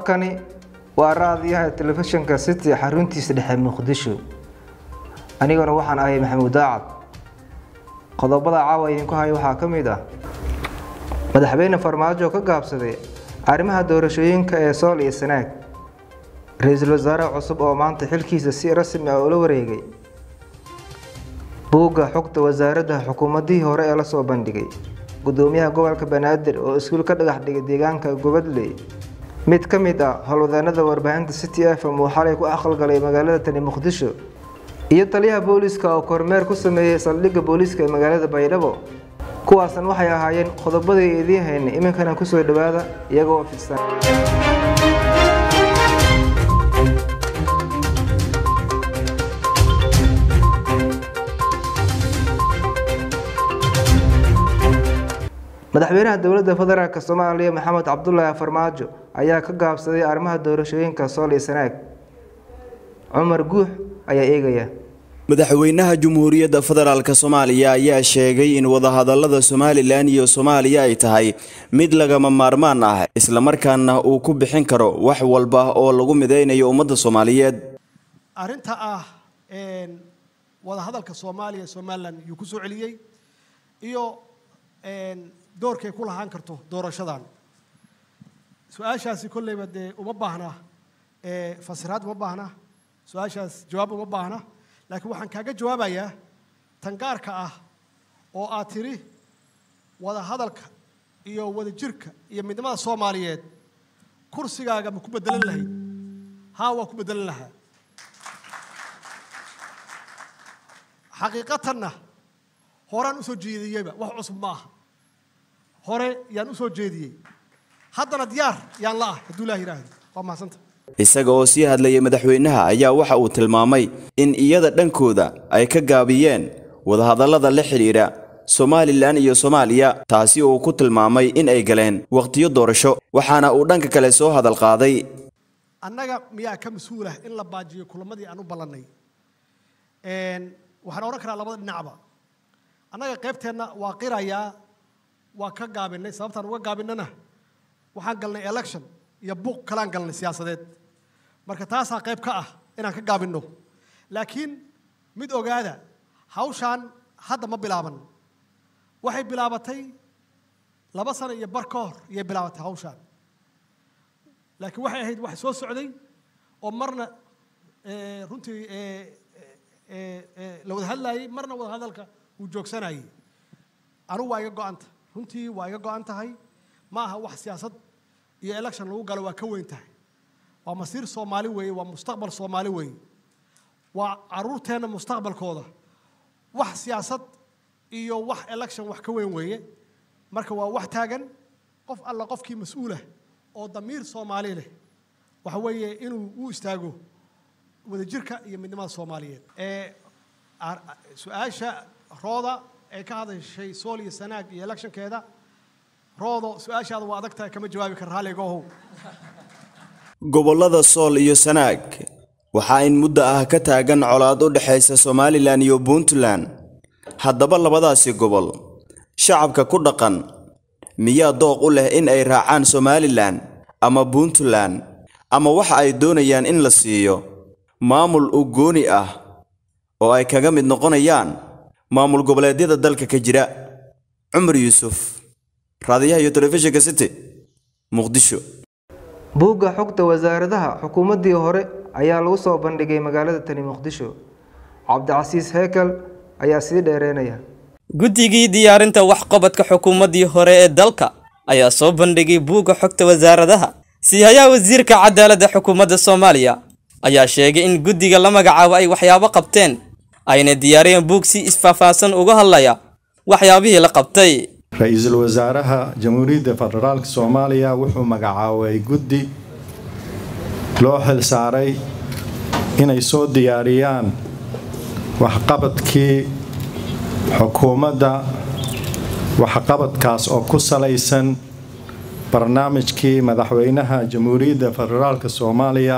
halkani waa raadiyaha telefishinka city xaruntiisa dhexe muqdisho aniguna waxaan ahay maxamuud daacad qodobada caawa idinku haya waxaa ka mid ah madaxweyne farmaajo ka gaabsaday arrimaha doorashooyinka ee sool iyo sanaag ra-iisul wasaare cusub oo maanta xilkiisa si rasmi ah ula wareegay buugga xogta wasaaradda xukuumadihii hore ee lasoo bandhigay gudoomiyaha gobolka banaadir oo iskuul ka dhagax dhigay deegaanka gobadley mid ka mid ah howlwadeenada warbaahinta city f m uu xalay ku aqalgalay magaalada tani muqdisho iyo taliyaha booliiska oo kormeer ku sameeyey saldhigga booliiska ee magaalada baydhabo kuwaasan waxay ahaayeen qodobadii idiin haynay iminkana kusoo dhowaada iyagoo fidsan madaxweynaha dowladda federaalk soomaaliya maxamed cabdulaahi farmaajo ayaa ka gaabsaday arrimaha doorashooyinka sool iyo sanaag cumar guux ayaa eegaya madaxweynaha jumhuuriyadda federaalk soomaaliya ayaa sheegay in wadahadalada somalilan iyo soomaaliya ay tahay mid lagama maarmaan ah islamarkaana uu ku bixin karo wax walba oo lagu mideynayo ummadda soomaaliyeed arrinta ah wadahadalka soomaaliya somalilan yuu ku soo celiyey iyo doorkay ku lahaan karto doorashadan su-aashaasi kolleyba dee uma baahna fasiraad uma baahna su-aashaas jawaab uma baahna laakiin waxaan kaaga jawaabayaa tan gaarka ah oo aad tidhi wada hadalka iyo wada jirka iyo midnimada soomaaliyeed kursigaaga ma ku bedelan lahayd haa waa ku bedelan lahaa xaqiiqatanna horaan usoo jeediyeyba wax cusub ma aha hore yaan usoo jeediyey haddana diyaar yaan la ah hadduu ilaah yidhaahdo waa mahadsanta isaga oo sii hadlayay madaxweynaha ayaa waxa uu tilmaamay in iyada dhankooda ay ka gaabiyeen wadahadallada la xidhiidha somalilan iyo soomaaliya taasi uu ku tilmaamay in ay galeen wakhtiyo doorasho waxaana uu dhanka kale soo hadal qaaday annaga miyaa ka mas-uulah in la baajiyo kulamadii aan u ballannay waxaan odhan karaa labada dhinacba annaga qaybteenna waa qirayaa waa ka gaabinay sababtaan uga gaabinana waxaan galnay election iyo buuq kalaan galnay siyaasadeed marka taasaa qayb ka ah inaan ka gaabinno laakiin mid ogaada hawshaan hadda ma bilaaban waxay bilaabatay laba sano iyo bar ka hor iyay bilaabatay hawshaan laakiin waxay ahayd wax soo socday oo marna runtii la wada hadlaayey marna wada hadalka uu joogsanayey anugu waa iga go-anta runtii waa iga go-an tahay ma aha wax siyaasad iyo election lagu galo waa ka weyn tahay waa masiir soomaali weeye waa mustaqbal soomaali weeye waa caruurteenna mustaqbalkooda wax siyaasad iyo wax election wax ka weyn weeye marka waa wax taagan qof alla qofkii mas-uulah oo damiir soomaali leh waxa weeye inuu u istaago wadajirka iyo midnimada soomaaliyeed su-aasha rooda ee ka hadashay sool iyo sanaag iyo electionkeeda roodo su-aashaada waa adag tahay kama jawaabi kara raalligaohow gobollada sool iyo sanaag waxaa in muddo ah ka taagan colaad u dhexaysa somalilan iyo puntland haddaba labadaasi gobol shacabka ku dhaqan miyaa dooq u leh in ay raacaan somalilan ama puntland ama waxa ay doonayaan in la siiyo maamul u gooni ah oo ay kaga mid noqonayaan maamul goboleedyada dalka ka jira cumar yuusuf raadiyaha iyo telefishinka city muqdisho buugga xogta wasaaradaha xukuumaddii hore ayaa lagu soo bandhigay magaalada tani muqdisho cabdicasiis heekel ayaa sii dheereynaya guddigii diyaarinta waxqabadka xukuumaddii hore ee dalka ayaa soo bandhigay buugga xogta wasaaradaha siihayaha wasiirka cadaaladda xukuumadda soomaaliya ayaa sheegay in guddiga la magacaabo ay waxyaabo qabteen ayna diyaariyeen buug si isfaahfaahsan uga hadlaya waxyaabihii la qabtay ra-iisul wasaaraha jamhuuriyadda federaalk soomaaliya wuxuu magacaabay guddi loo xil saaray inay soo diyaariyaan waxqabadkii xukuumadda waxqabadkaas oo ku salaysan barnaamijkii madaxweynaha jamhuuriyadda federaalk soomaaliya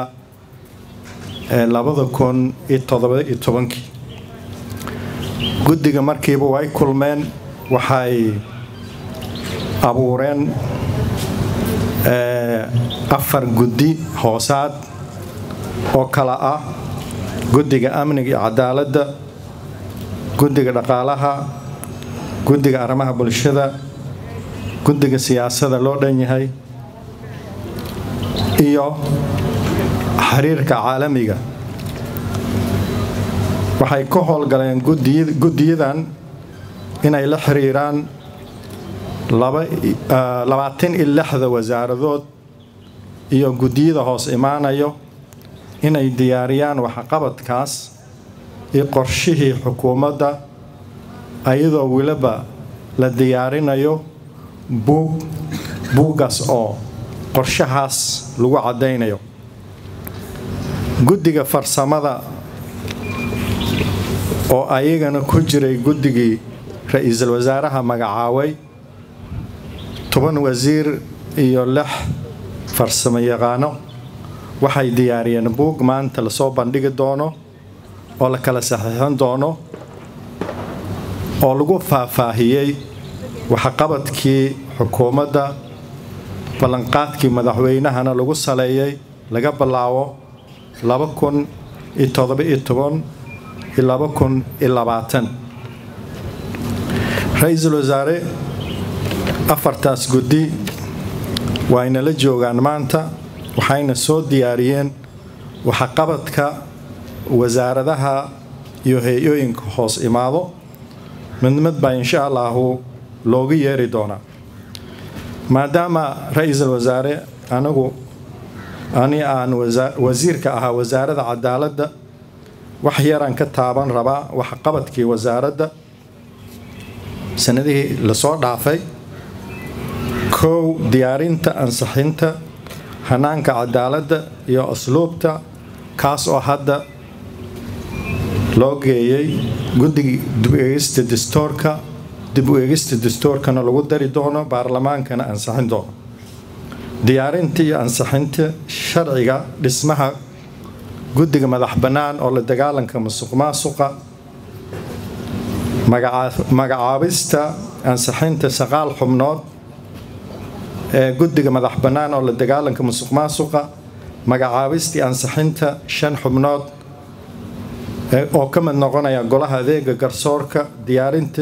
ee labada kun iyo todobaiyo tobankii guddiga markiiba way kulmeen waxay abuureen afar guddi hoosaad oo kala ah guddiga amniga iyo cadaaladda guddiga dhaqaalaha guddiga arrimaha bulshada guddiga siyaasada loo dhan yahay iyo xiriirka caalamiga waxay ka howlgaleen guddiyadan inay la xiriiraan labaatan iyo lixda wasaaradood iyo guddiyada hoos imaanayo inay diyaariyaan waxqabadkaas iyo qorshihii xukuumadda ayadoo weliba la diyaarinayo buug buuggaas oo qorshahaas lagu caddaynayo guddiga farsamada oo ayagana ku jiray guddigii ra-iisul wasaaraha magacaaway toban wasiir iyo lix farsamo yaqaano waxay diyaariyeen buug maanta lasoo bandhigi doono oo la kala saxiixin doono oo lagu faahfaahiyey waxqabadkii xukuumadda ballanqaadkii madaxweynahana lagu saleeyey laga bilaabo laba kun iyo todoba-iyo toban iyo laba kun iyo labaatan ra-iisul wasaare afartaas guddi waayna la joogaan maanta waxayna soo diyaariyeen waxqabadka wasaaradaha iyo hay-ooyinka hoos imaado mid mid baa insha allahu loogu yeeri doonaa maadaama ra-iisul wasaare anigu ani aan wasiirka ahaa wasaaradda cadaaladda wax yaraan ka taaban rabaa waxqabadkii wasaaradda sanadihii lasoo dhaafay kow diyaarinta ansixinta hanaanka cadaaladda iyo asluubta kaas oo hadda loo geeyey guddiga dib u eegista dastoorka dib u eegista dastoorkana lagu dari doono baarlamaankana ansixin doono diyaarinta iyo ansixinta sharciga dhismaha guddiga madax bannaan oo la dagaalanka musuq maasuqa magacaabista ansixinta saqaal xubnood ee guddiga madax bannaan oo la dagaalanka musuq maasuqa magacaabistii ansixinta shan xubnood oo ka mid noqonaya golaha adeega garsoorka diyaarinta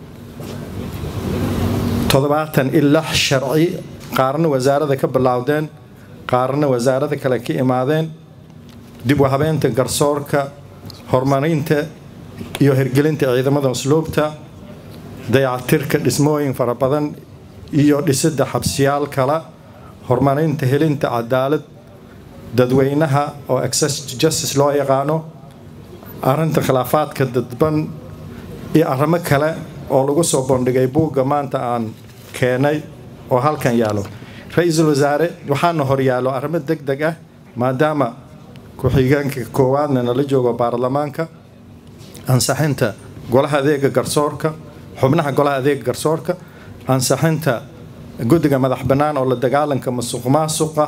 toddobaatan iyo lix sharci qaarna wasaarada ka bilaawdeen qaarna wasaarada kale ka imaadeen dib u habeynta garsoorka horumarinta iyo hirgelinta ciidamada usluubta dayacatirka dhismooyin fara badan iyo dhisidda xabsiyaal kale horumarinta helinta cadaalad dadweynaha oo access to justice loo yaqaano arrinta khilaafaadka dadban iyo arrimo kale oo lagu soo bandhigay buugga maanta aan keenay oo halkan yaalo ra-iisul wasaare waxaana horyaalo arrimo deg deg ah maadaama ku-xigeenka koowaadna nala joogo baarlamaanka ansixinta golaha adeega garsoorka xubnaha golaha adeega garsoorka ansixinta guddiga madax bannaan oo la dagaalanka musuq maasuqa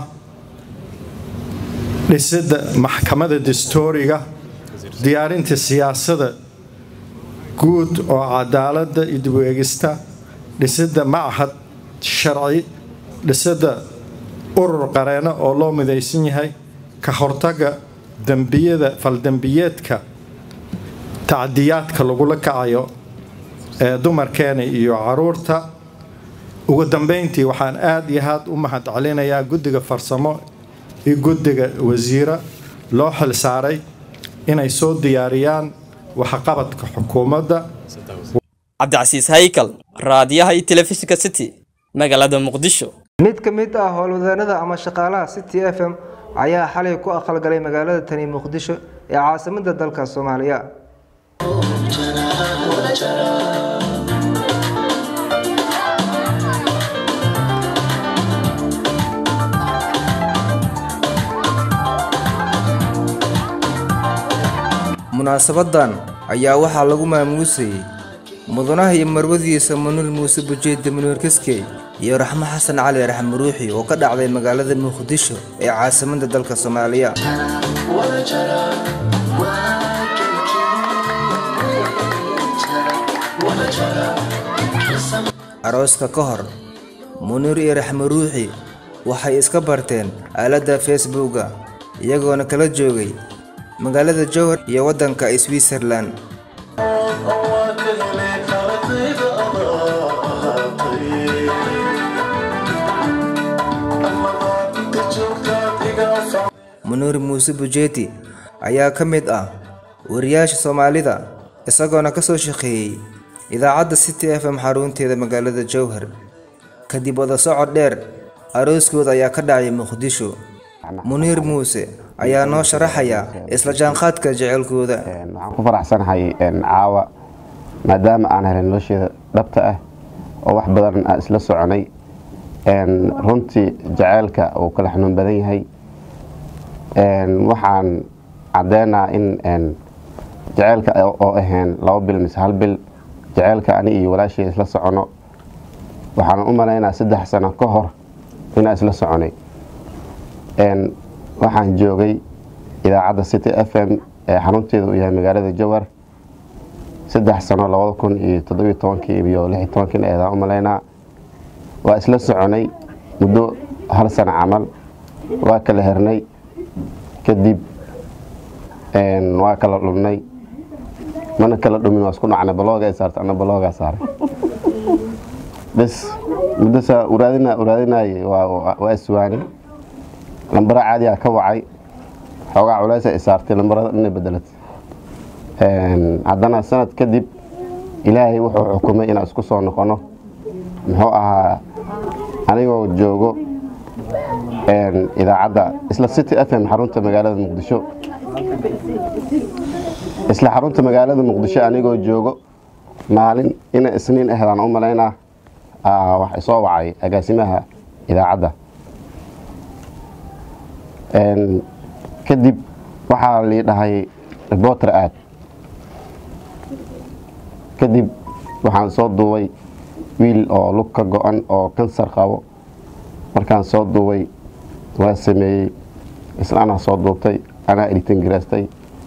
dhisidda maxkamada dastooriga diyaarinta siyaasada guud oo cadaaladda iyo dib u eegista dhisidda machad sharci dhisidda urur qareeno oo loo midaysan yahay ka hortaga dembiyada faldembiyeedka tacdiyaadka lagula kacayo ee dumarkeena iyo caruurta ugu dambeyntii waxaan aada iyo aad u mahad celinayaa guddiga farsamo iyo guddiga wasiira loo xil saaray inay soo diyaariyaan waxqabadka xukuumadda cabdicasiis haykal raadiyaha iyo telefishinka city magaalada muqdisho mid ka mid ah howlwadeennada ama shaqaalaha city f m ayaa xalay ku aqalgalay magaalada tani muqdisho ee caasimadda dalka soomaaliya munaasabadan ayaa waxaa lagu maamuusayey mudanaha iyo marwadiisa manuul muuse bujeedda manuur kaskey iyo raxmo xasan cali raxmo ruuxi oo ka dhacday magaalada muqdisho ee caasimadda dalka soomaaliya arooska ka hor munuur iyo raxmo ruuxi waxay iska barteen aaladda facebooka iyagoona kala joogay magaalada jowhar iyo waddanka switzerland munuur muuse bujeeti ayaa ka mid ah wariyaasha soomaalida isagoona ka soo shaqeeyey idaacadda city f m xarunteeda magaalada jowhar kadib wada socod dheer arooskooda ayaa ka dhacay muqdisho muniir muuse ayaa noo sharaxaya isla jaanqaadka jecelkooda waxaan ku faraxsanahay caawa maadaama aan helay nolosheeda dhabta ah oo wax badan aan isla soconay runtii jaceylka uu kala xanuun badan yahay waxaan caddeynaa in jaceylka oo ahayn laba bil mise hal bil jaceylka ani iyo walaashay isla socono waxaan u malaynaa saddex sano ka hor inaan isla soconay waxaan joogay idaacadda city f m ee xarunteeda uu yahay magaalada jowar saddex sano labada kun iyo toddobiyo tobankii iyo lix iyo tobankii eedaan u malaynaa waa isla soconay muddo hal sano camal waa kala hernay kadib waa kala dhumnay mana kala dhumin waa isku dhacnay baloogaa saartay ana baloogaa saaray bes muddo saa uraadina uraadinayay waa iswaani lambara caadiyaa ka wacay xoogaa culeysa i saartay lambarada dhanay bedelatay haddana sanad kadib ilaahay wuxuu xukumay inaan isku soo noqono muxuu ahaa anigoo joogo idaacadda isla city f m xarunta magaalada muqdisho isla xarunta magaalada muqdisho anigoo joogo maalin ina isniin ahdaan u malaynaa wax isoo wacay agaasimaha idaacadda kadib waxaa lii dhahay reporter aad kadib waxaan soo duubay wiil oo lug ka go-an oo kansar qabo markaan soo duubay waa sameeyey isla anaa soo duubtay anaa editan garaastay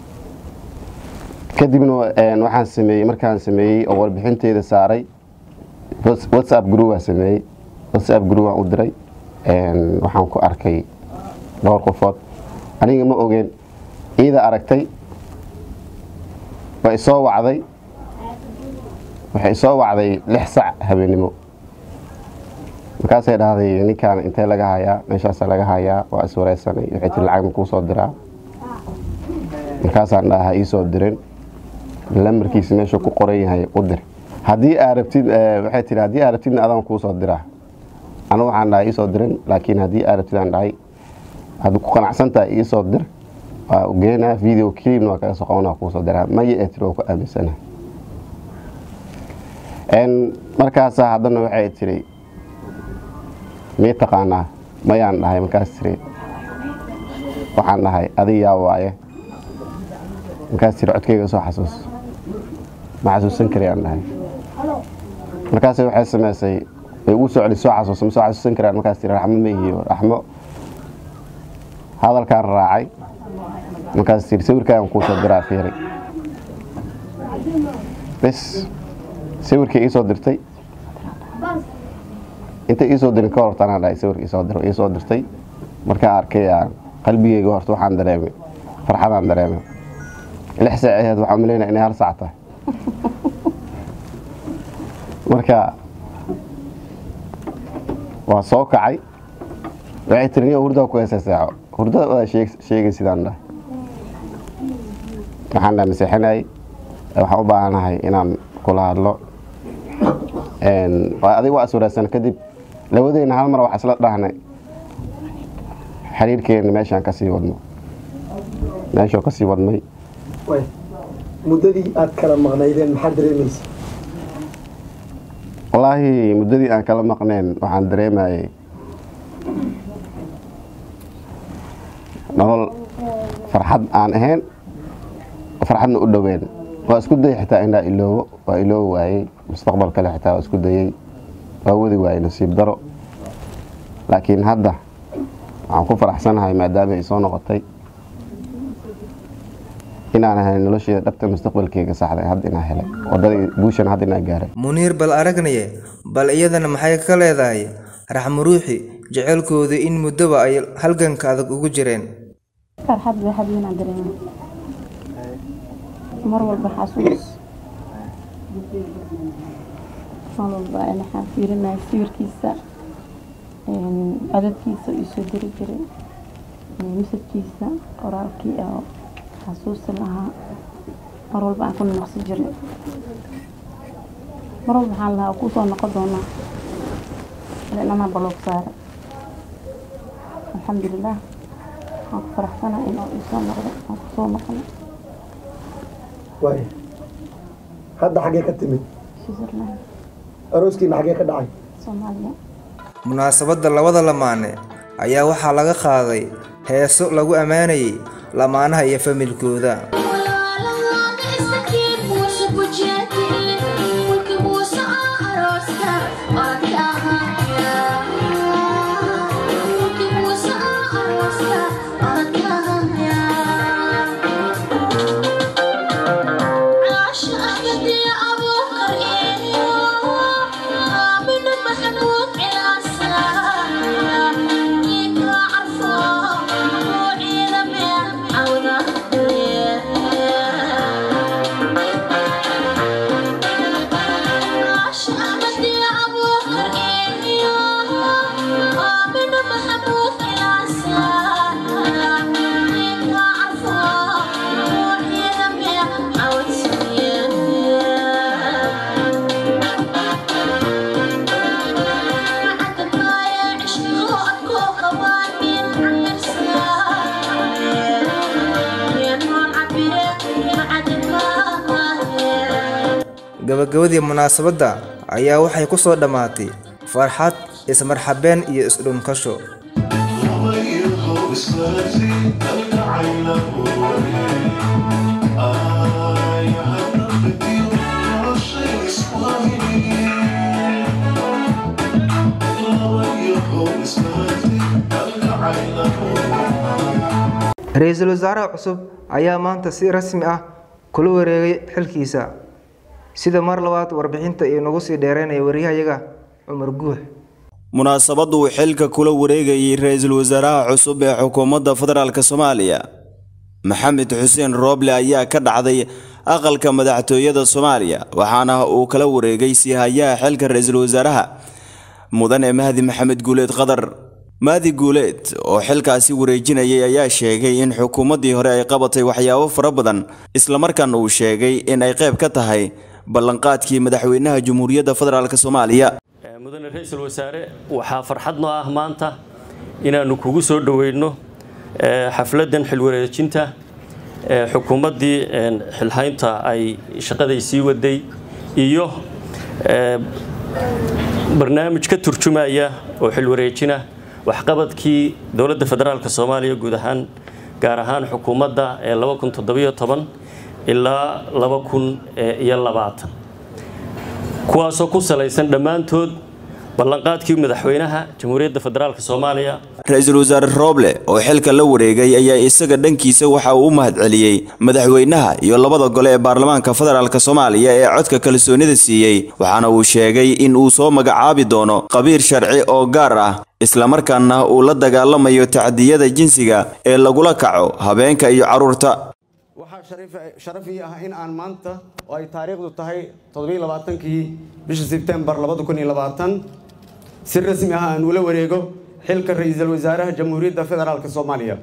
kadibna waxaan sameeyey markaan sameeyey oo warbixinteeda saaray whatsapp group waa sameeyey whatsapp group waan u diray waxaan ku arkay dhowr qofood aniga ma ogeen iida aragtay waa isoo wacday waxay isoo wacday lix sac habeenimo markaasay dhahday ninkaan intee laga hayaa meeshaasa laga hayaa waa iswareysanay waxay tiri lacag ma kuu soo diraa markaasaan dhaha ii soo dirin lamarkiisa meeshuu ku qoran yahay u dir haddii aa rabtid waxay tiri haddii aa rabtidna adaan kuu soo diraa anigu waxaan dhahay ii soo dirin laakiin haddii aa rabtid aan dhahay haddii ku qanacsantahay ii soo dir waa u geenaa video clipna waa kaga soo qabanaa kuu soo diraa maya ee tiri waa ku aaminsana markaasaa haddana waxay tiri mii taqaanaa mayaan dhahay markaas tiri waxaan dhahay adig yaa waaye markaas tiri codkayga soo xasuus ma xasuusan karayaan dhahay markaas waxay samaysay way ugu soo celi soo xasuusa ma soo xasuusan karayaan markaas tiri raxmo ma ihiyo raxmo hadalkaan raacay markaas tiri sawirkaagan kuu soo diraa fiiri bes sawirkii ii soo dirtay intay ii soo dirin ka horta anaa dhahay sawirka isoo dir ii soo dirtay markaan arkay qalbigeyga horta waxaan dareemay farxadaan dareemay lix saac aheed waxaan malaynaya inay hal saac tahay marka waa soo kacay waxay tiri niyo hurdaa ku heesa saaco hurdada wadaa sheegay sidaan dhahay waxaan dhahay maseexinayay waxaan u baahanahay inaan kula hadlo adig waa iswareysan kadib labadeyna hal mar wax isla dhahnay xiriirkeena meeshaan kasii wadno meeshoo kasii wadnay muddadii aad kala maqnaydeen maxaad dareemaysa wallaahi muddadii aan kala maqneen waxaan dareemayay nolol farxad aan ahayn farxadna u dhoween waa isku dayay xitaa inaa iloobo waa iloobi waayey mustaqbal kale xitaa waa isku dayey waa wadi waayey nasiib daro laakiin hadda waxaan ku faraxsanahay maadaama ay soo noqotay inaan ahay nolosheeda dhabta mustaqbalkeyga saxday hadda inaa helay wadadii guushan hadda inaa gaaray muniir bal aragnaye bal iyadana maxay ka leedahay raxmo ruuxi jecelkooda in muddoba ay halganka adag ugu jireen farxad bay habeenaan dareema mar walba xasuus mar walba waxaan fiirinaya sawirkiisa codadkiisa uu soo diri jiray misadkiisa qoraalkii oo xasuusi lahaa mar walba aan ku noqsi jiray mar walba waxaan lahaa ku soo noqon doonaa inama baloog saare alxamdulilah waan ku faraxsana in uu isoo noqdo aan ku soo noqonay waaya hadda xaggee ka timid switzerland arooskiina xaggee ka dhacay soomaaliya munaasabadda labada lamaane ayaa waxaa laga qaaday heeso lagu ammaanayay lamaanaha iyo familkooda gabagabadii munaasabadda ayaa waxay ku soo dhammaatay farxad ismarxabeen iyo isdhunkasho ra-iisul wasaaraha cusub ayaa maanta si rasmi ah kula wareegay xilkiisa sida mar labaad warbixinta inagu sii dheereynaya waryahayaga cumar guux munaasabaddu uu xilka kula wareegayay ra-iisul wasaaraha cusub ee xukuumadda federaalk soomaaliya maxamed xuseen rooble ayaa ka dhacday aqalka madaxtooyada soomaaliya waxaana uu kala wareegay siihayaha xilka ra-iisul wasaaraha mudane mahdi maxamed guuleed qadar mahdi guuleed oo xilkaasi wareejinayay ayaa sheegay in xukuumaddii hore ay qabatay waxyaabo fara badan islamarkaana uu sheegay in ay qayb ka tahay ballanqaadkii madaxweynaha jamhuuriyadda federaalk soomaaliya mudane ra-iisul wasaare waxaa farxad noo ah maanta inaannu kugu soo dhoweyno xafladdan xilwareejinta xukuumaddii xilhaynta ay shaqaday sii waday iyo barnaamij ka turjumaya oo xilwareejina waxqabadkii dowladda federaalk soomaaliya guud ahaan gaar ahaan xukuumadda ee ilaa kuwaasoo ku salaysan dhammaantood ballanqaadkii madaxweynaha jamhuuriyadda federaalk soomaaliya ra-iisul wasaare rooble oo xilka la wareegay ayaa isaga dhankiisa waxa uu u mahadceliyey madaxweynaha iyo labada gole ee baarlamaanka federaalk soomaaliya ee codka kalsoonida siiyey waxaana uu sheegay in uu soo magacaabi doono qabiir sharci oo gaar ah islamarkaana uu la dagaalamayo tacdiyada jinsiga ee lagula kaco habeenka iyo carruurta waxaa sharaf ii ah in aan maanta oo ay taariikhdu tahay toddobailabaatankii bisha sebtembar si rasmi ah aan ula wareego xilka ra-iisul wasaaraha jamhuuriyadda federaalk soomaaliya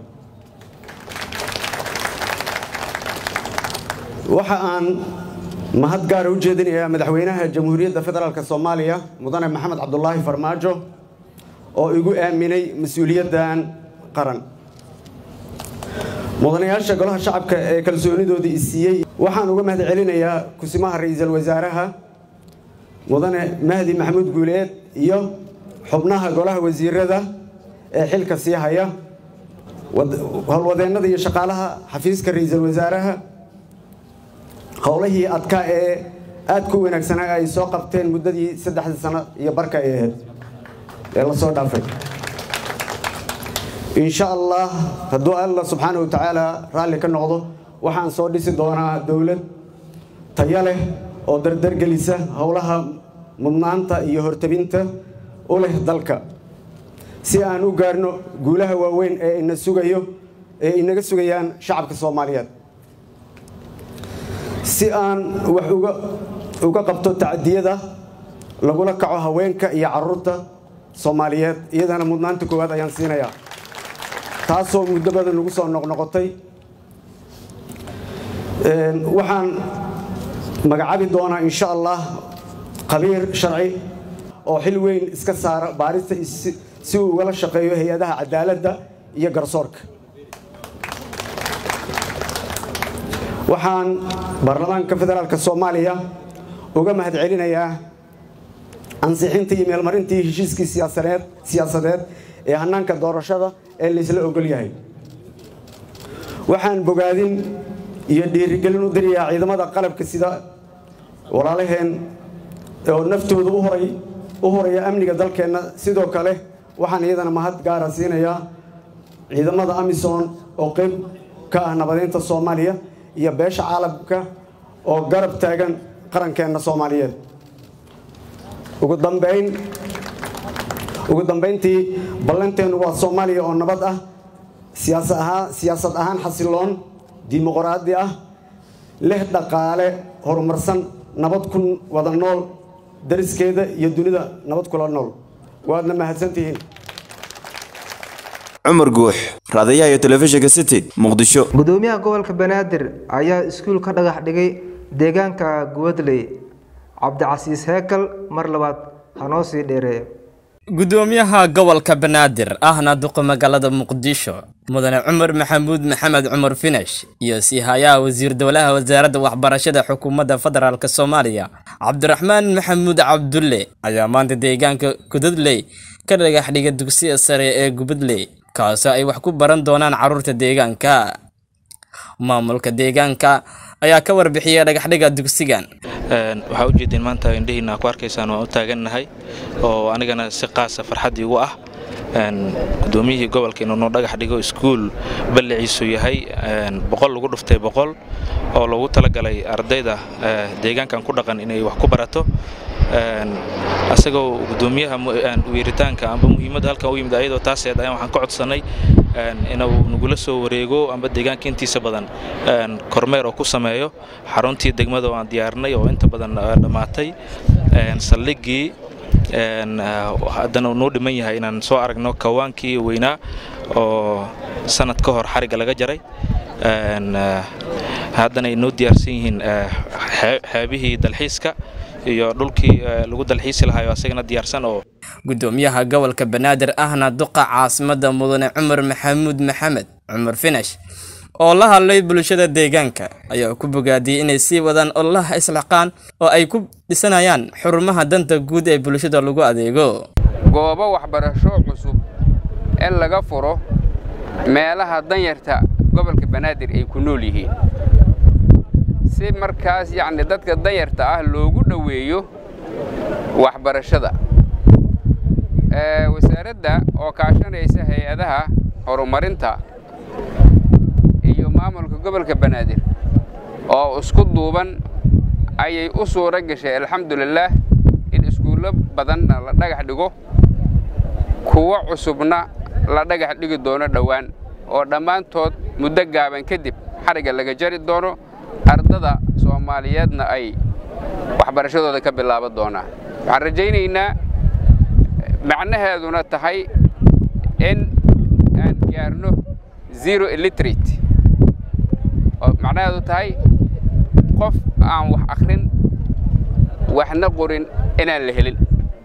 waxa aan mahad gaara u jeedinayaa madaxweynaha jamhuuriyadda federaalk soomaaliya mudane maxamed cabdulaahi farmaajo oo igu aaminay mas-uuliyaddan qaran mudanayaasha golaha shacabka ee kalsoonidooda i siiyey waxaan uga mahad celinayaa kusimaha ra-iisul wasaaraha mudane mahdi maxamuud guuleed iyo xubnaha golaha wasiirada ee xilka sii haya howlwadeennada iyo shaqaalaha xafiiska ra-iisul wasaaraha howlihii adkaa ee aadka u wanaagsanaa ay soo qabteen muddadii saddexdii sano iyo barka ay ahayd ee lasoo dhaafay insha allah hadduu alla subxaana wa tacaala raalli ka noqdo waxaan soo dhisi doonaa dowlad tayo leh oo dardargelisa howlaha mudnaanta iyo hortabinta u leh dalka si aan u gaarno guulaha waaweyn ee ina sugayo ee inaga sugayaan shacabka soomaaliyeed si aan wax uga uga qabto tacadiyada lagula kaco haweenka iyo caruurta soomaaliyeed iyadana mudnaanta koowaad ayaan siinayaa taasoo muddo badan nagu soo noqnoqotay waxaan magacaabi doonaa insha allah khabiir sharci oo xil weyn iska saara baarista si uu ugala shaqeeyo hay-adaha cadaaladda iyo garsoorka waxaan baarlamaanka federaalk soomaaliya uga mahad celinayaa ansixintii iyo meelmarintii heshiiskii siyaasadeed siyaasadeed ee hanaanka doorashada ee laysla ogol yahay waxaan bogaadin iyo dhiirigelin u dirayaa ciidamada qalabka sida walaalaheen oo naftooda uhoray u horaya amniga dalkeenna sidoo kale waxaan iyadana mahad gaara siinayaa ciidamada amisom oo qeyb ka ah nabadeynta soomaaliya iyo beesha caalamka oo garab taagan qarankeenna soomaaliyeed ugu dambayn ugu dambayntii ballanteennu waa soomaaliya oo nabad ah siyaasa ahaan siyaasad ahaan xasiloon dimuqraadi ah leh dhaqaale horumarsan nabad ku wada nool dariskeeda iyo dunida nabad kula nool waadna mahadsantihiin cumar guux raadayaha iyo telefishinka city muqdisho gudoomiyaha gobolka banaadir ayaa iskuul ka dhagax dhigay deegaanka gubadley cabdicasiis heekal mar labaad hanoo sii dheereeyo gudoomiyaha gobolka banaadir ahna duqa magaalada muqdisho mudane cumar maxamuud maxamed cumar finash iyo siihayaha wasiir dowlaha wasaaradda waxbarashada xukuumadda federaalk soomaaliya cabdiraxmaan maxamuud cabdulle ayaa maanta deegaanka gudadley ka dhagax dhiga dugsiga sare ee gubadley kaasoo ay wax ku baran doonaan carruurta deegaanka maamulka deegaanka ayaa ka warbixiyay dhagaxdhiga dugsigan waxaa ujeedeen maanta indhihiina ku arkaysaan waan u taagannahay oo anigana si qaasa farxaddii ugu ah gudoomiyihii gobolka inuu noo dhagax dhigo iskuul balliciisu yahay boqol lagu dhuftay boqol oo loogu talagalay ardayda deegaankan ku dhaqan inay wax ku barato asagoo gudoomiyaha weeritaanka amba muhiimadda halkan u yimid ayadoo taaseed ayaan waxaan ka codsannay inuu nagula soo wareego amba deegaanka intiisa badan kormeer oo ku sameeyo xaruntii degmada oo aan diyaarnay oo inta badan dhammaatay saldhiggii haddana uu noo dhiman yahay inaan soo aragno kawaankii weynaa oo sanad ka hor xarigga laga jaray haddana ay noo diyaarsan yihiin xeebihii dalxiiska iyo dhulkii lagu dalxiisi lahayo asagana diyaarsan oo gudoomiyaha gobolka banaadir ahna duqa caasimadda mudane cumar maxamuud maxamed cumar finash oo la hadlay bulshada deegaanka ayaa ku bogaadiyey inay sii wadaan ololaha islaaqaan oo ay ku dhisanayaan xurumaha danta guud ee bulshada lagu adeego goobo waxbarasho cusub in laga furo meelaha danyarta gobolka banaadir ay ku nool yihiin si markaas yacni dadka danyarta ah loogu dhoweeyo waxbarashada wasaaradda oo kaashanaysa hay-adaha horumarinta iyo maamulka gobolka banaadir oo isku duuban ayay u suuro gashay alxamdulilaah in iskuullo badanna la dhagax dhigo kuwo cusubna la dhagax dhigi doono dhowaan oo dhammaantood muddo gaaban kadib xarigga laga jari doono ardada soomaaliyeedna ay waxbarashadooda ka bilaaban doonaan waxaan rajaynaynaa macnaheeduna tahay in aan gaarno zero illiterate oo macnaheedu tahay qof aan wax akhrin waxna qorin inaan la helin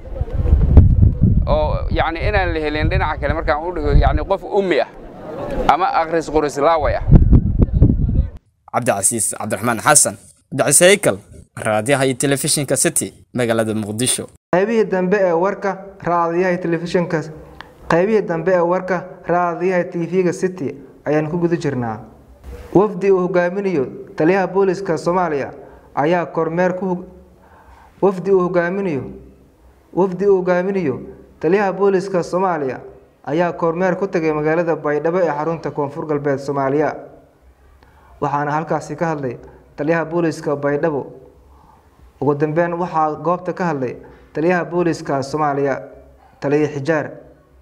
oo yacni inaan la helin dhinaca kale markaan u dhigo yacni qof ummi ah ama akhris qoris laaway ah cabdicasiis cabdiraxmaan xasan cabdicasiis haykal raadiyaha iyo telefishinka city magaalada muqdisho qaybihii dambe ee warka raadiyaha telefishinka qaybihii dambe ee warka raadiyaha tv-ga city ayaan ku guda jirnaa wafdi uu hogaaminayo taliyaha booliska soomaaliya ayaa kormeer ku wafdi uu hogaaminayo wafdi uu hogaaminayo taliyaha booliska soomaaliya ayaa kormeer ku tagay magaalada baydhabo ee xarunta koonfur galbeed soomaaliya waxaana halkaasi ka hadlay taliyaha booliska baydhabo ugu dambeyn waxaa goobta ka hadlay taliyaha booliska soomaaliya taliya xijaar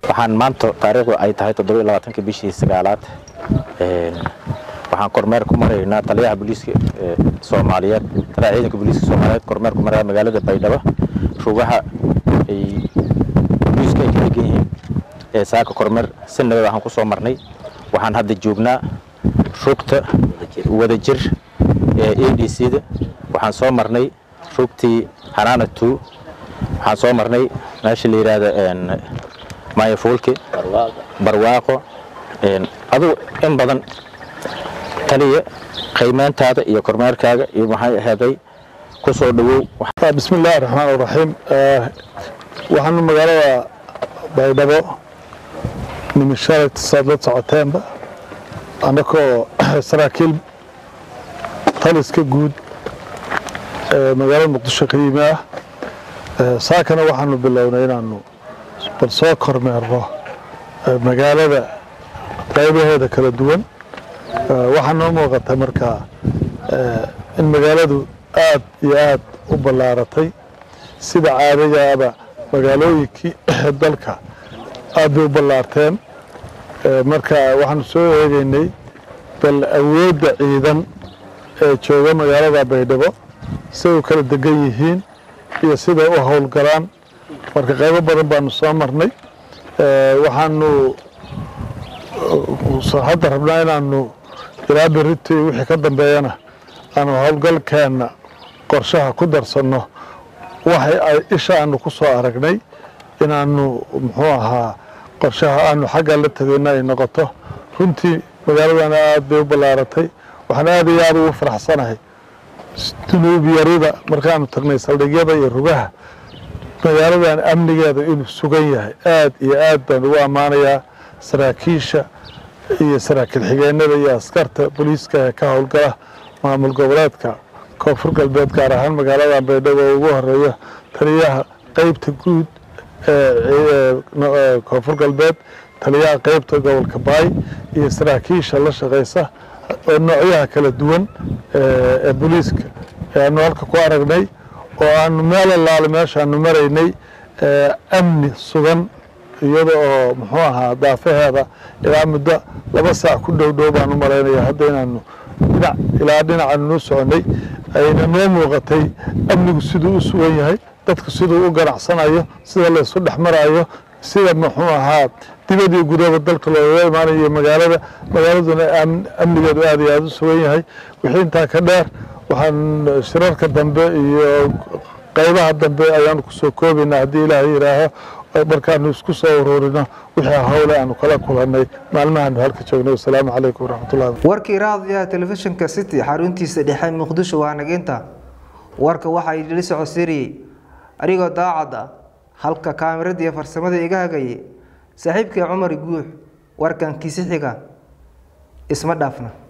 waxaan maanta taariikhdu ay tahay toddobiyo labaatanka bishii sagaalaad waxaan kormeer ku maraynaa taliyaha booliiska soomaaliyeed taliyaha ciidanka booliiska soomaaliyeed kormeer ku maraya magaalada baydhabo rugaha ay booliiska ay ka degan yihiin ee saaka kormeer si nabad waxaan ku soo marnay waxaan hadda joognaa rugta wadajir ee a d c da waxaan soo marnay rugtii hanaana two waxaan soo marnay meesha la yidhaahdo maayafuulki barwaaqo adugu in badan taliya qiimeyntaada iyo kormeerkaaga iyo maxay aheeday ku soo dhowow bismi illaahi raxmaan raxiim waxaanu magaalada baydhabo nimishalayt saad la socoteenba annagoo saraakiil taliska guud ee magaalada muqdisho ka yimi ah saakana waxaanu bilownay inaanu bal soo kormeerno magaalada qaybaheeda kala duwan waxaa noo muuqata markaa in magaaladu aad iyo aad u ballaaratay sida caadigaaba magaalooyinkii dalka aad bay u ballaarteen marka waxaanu soo eegaynay bal awoodda ciidan ee jooga magaalada baydhabo siday u kala degan yihiin iyo siday u howlgalaan marka qaybo badan baanu soo marnay waxaanu hadda rabnaa inaanu ilaa berito iyo wixii ka dambeeyana aanu howlgalkeenna qorshaha ku darsanno waxay ay isha aanu ku soo aragnay inaanu muxuu ahaa qorshaha aanu xagga la tegayno ay noqoto runtii magaaladana aad bay u ballaaratay waxaan aad iyo aad ugu faraxsanahay dunuub yarida markaanu tagnay saldhigyada iyo rugaha magaaladan amnigeeda inuu sugan yahay aad iyo aad baan ugu ammaanayaa saraakiisha iyo saraakiil xigeenada iyo askarta booliiska ee ka howlgala maamul goboleedka koonfur galbeed gaar ahaan magaalada baydhabo oo ugu horeeya taliyaha qeybta guud ee koonfur galbeed taliyaha qeybta gobolka baay iyo saraakiisha la shaqeysa oo noocyaha kala duwan ee booliiska aanu halka ku aragnay oo aanu meel allaale meeshaanu maraynay amni sugan iyada oo muxuu ahaa daafaheeda ilaa muddo laba saac ku dhow dhow baan u malaynaya hadda inaanu dhinac ilaa dhinacaanu noo soconay ayna noo muuqatay amnigu siduu u sugan yahay dadku siduu u ganacsanayo sida laysu dhex marayo sida muxuu ahaa dibad iyo gudaba dalka looga imaanayo magaalada magaaladuna amnigeedu aad iyo aada u sugan yahay wixii intaa ka dheer waxaan shirarka dambe iyo qaybaha dambe ayaanu kusoo koobaynaa haddii ilaahay yidhaaho markaanu isku soo ururino wixii howle aanu kala kulannay maalmahaanu halka joognay wasalaamu calaykum waraxmatullahi warkii raadiyaha telefishinka city xaruntiisa dhexe muqdisho waa naginta warka waxaa idili socodsiiriyey anigoo daacad ah halka kaamirada iyo farsamada iga hagayay saaxiibkii cumar guux warkan kiisi xiga isma dhaafna